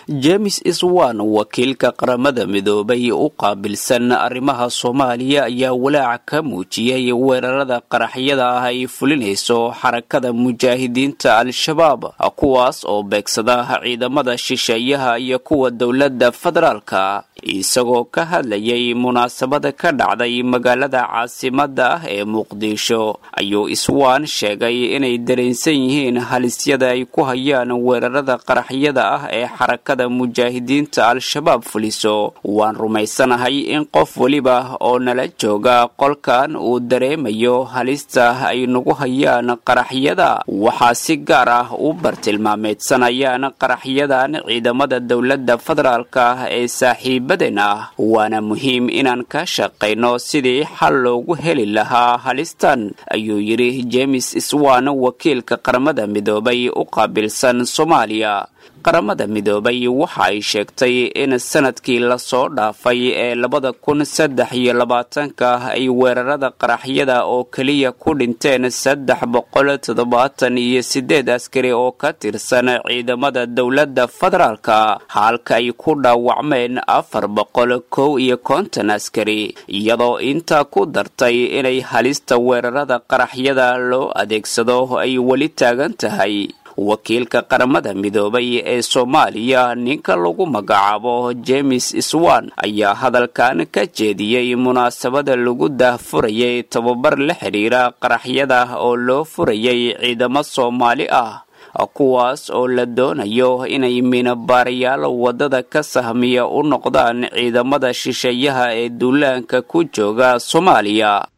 james iswan wakiilka qaramada midoobay u qaabilsan arrimaha soomaaliya ayaa walaac ka muujiyey weerarada qaraxyada ah ay fulinayso xarakada mujaahidiinta al-shabaab kuwaas oo beegsada ciidamada shisheeyaha iyo kuwa dowladda federaalka isagoo ka hadlayay munaasabada ka dhacday magaalada caasimada ah ee muqdisho ayuu iswaan sheegay inay dareensan yihiin halisyada ay ku hayaan weerarada qaraxyada ah ee xarakada mujaahidiinta al-shabaab fuliso waan rumaysanahay in qof weliba oo nala jooga qolkan uu dareemayo halista ay nagu hayaan qaraxyada waxaa si gaar ah u bartilmaameedsanayaan qaraxyadan ciidamada dowladda federaalka ah ee saaxiibaden ah waana muhiim inaan ka shaqayno sidii xal loogu heli lahaa halistan ayuu yidhi james iswan wakiilka qaramada midoobay u qaabilsan soomaaliya qaramada midoobay waxa ay sheegtay in sanadkii lasoo dhaafay ee labada kun saddex iyo labaatanka ay weerarada qaraxyada oo keliya ku dhinteen saddex boqol toddobaatan iyo sideed askari oo ka tirsan ciidamada dowladda federaalka halka ay ku dhaawacmeen afar boqol kow iyo konton askari iyadoo intaa ku dartay inay halista weerarada qaraxyada loo adeegsado ay weli taagan tahay wakiilka qaramada midoobay ee soomaaliya ninka lagu magacaabo james iswan ayaa hadalkan ka jeediyey munaasabada lagu daahfurayay tababar la xidhiira qaraxyada oo loo furayay ciidamo soomaali ah kuwaas oo la doonayo inay minabaarayaal waddada ka sahmiya u noqdaan ciidamada shisheeyaha ee duulaanka ku jooga soomaaliya